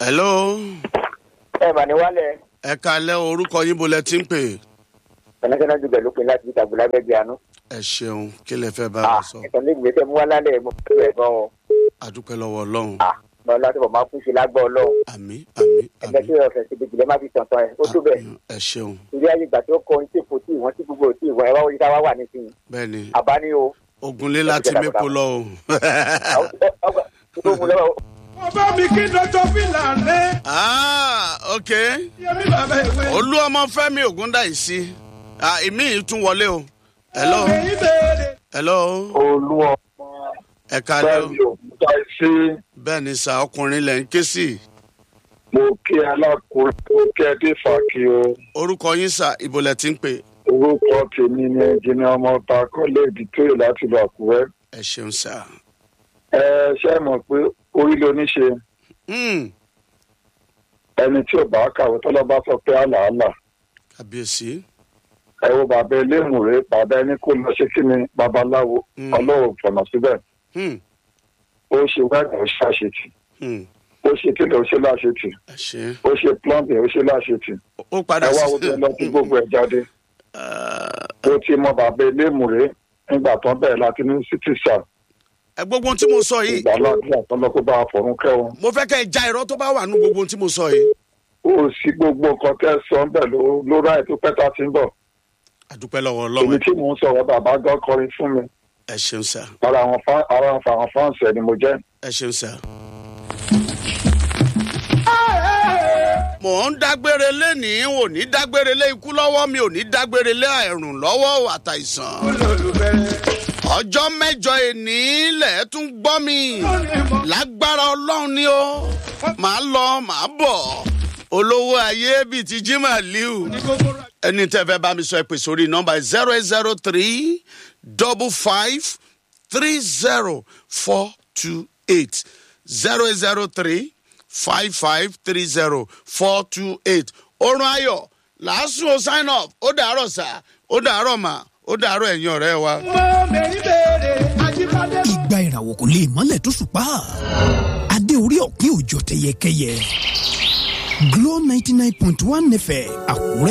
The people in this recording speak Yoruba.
hello ẹ mà ní wálẹ̀ ẹ kalẹ́ orúkọ yín bolẹ̀ tí ń pè international jùlọ ló pin láti ìta gbọlá bẹẹ bí àánú. ẹ ṣeun kí lè fẹ́ bá ah wa sọ ẹ̀sán lè gbèsè mú wá lálẹ́ mo fẹ́ rẹ̀ gan o. àdúpẹ́ lọ́wọ́ ọlọ́run ah mo láti bọ̀ máa kú sí lágbọ́ ọlọ́run. àmì àmì ẹgbẹ́ tí àmì ọ̀fẹ́ síbi jùlọ má fi tọ̀tọ̀ ẹ̀ ó tó bẹ̀. ẹ ṣeun torí ayé ìgbà tí ó kọ ohun tí kò tí ìwọ̀n tí gbogbo ò tí ìwọ̀n ẹ wá wọlé táwa wà nísìnyí. bẹ́ẹ̀ ni àbá ní o. ogunlé láti mẹ́kọ lọ o tó mú lọ́wọ́ ọba mi kí dọ́jọ́ fìlà rẹ̀ ah ok yẹmi bàbá ìwé. olú ọmọ fẹ́mi ògúndáìsí ah ìmí yìí tún wọlé o hello èyí béèrè. hello olú ọmọ ẹ kalẹ́ o bẹ́ẹ̀ni òkúta sí bẹ́ẹ̀ ni sà ọkùnrin lẹ̀ ń ké sí mo kí alákùnrin mo kí ẹ dé fàkì o orúkọ yín sà ìbòlẹ̀ tí ń pè orúkọ tèmi ni ẹnjìnì ọmọ ọta kọ́lé ìdítóyè láti lọ àkúrẹ́ ẹ ṣeun sà ẹ ṣe mọ̀ pé orílẹ̀ oníṣe Hmm, ẹni tí ò bá kàwé tọ́lọ́ bá sọ pé àlàálà kábíyèsí ẹ wo bàbá elémùrè bàbá ẹni kó lọ ṣe kí ni babaláwo Mm. ọlọ́run fọ̀nà síbẹ̀ Hmm, ó ṣe wẹ́ẹ̀dì ó ṣe àṣetì hmm, ó ṣe kílẹ̀ ó ṣe láṣetì ẹ ṣe ó ṣe plumbing ó ṣe láṣetì ó padà ẹ wá sí wo bí ẹ lọ sí gbogbo ẹ jáde. Ah, ó ti mọ bàbá elémùrè nígbà tó ń bẹ̀rẹ̀ láti ní sítìsà ẹ gbogbo ohun tí mo sọ yìí ìgbà ládùúgbà tó lọ kó bá a fọ̀run kẹ́wọn. mo fẹ́ kẹ́ ẹ já irọ́ tó bá wà nú gbogbo ohun tí mo sọ yìí ó sì gbogbo nǹkan tẹ́ sọ ń bẹ̀ ló ló ráì tó pẹ́ tá a ti ń bọ̀. àdúpẹ́ lọ́wọ́ èmi ọlọ́run tí mò ń sọ̀rọ̀ bàbá gan kọrin fún mi ẹ ṣeun sà ara àwọn fá ara àwọn fáǹsì ẹ̀ ni mo jẹ́. ẹ ṣeun sà. mò ń dágbére lénìí ò ní dágbére lé ikú lọ́wọ́ mi ò ní dágbére lé àìrùn lọ́wọ́ àtàìsàn. ọjọ́ mẹ́jọ èní lẹ̀ tún gbọ́ mi lágbára ọlọ́run ni ó màá lọ màá bọ̀ olówó ayé bíi ti jimá liu ẹni tẹ́ fẹ́ bá mi sọ ẹ pè sórí nọ́mbà zero eight zero three double five three zero four two eight zero eight zero three five five three zero four two eight orun ayọ̀ làásùn ó sign up ó dàárọ̀ sá ó dàárọ̀ mà ó dàárọ̀ ẹ̀yin ọ̀rẹ́ wa. ọmọ mẹ́rin béèrè ajíbádé. ìgbà ìràwọ̀ kò lè mọ́lẹ̀ tó ṣùpá adé orí ọ̀pin òjò tẹyẹkẹyẹ Glo ninety nine point one nẹfẹ̀ àkúrẹ́.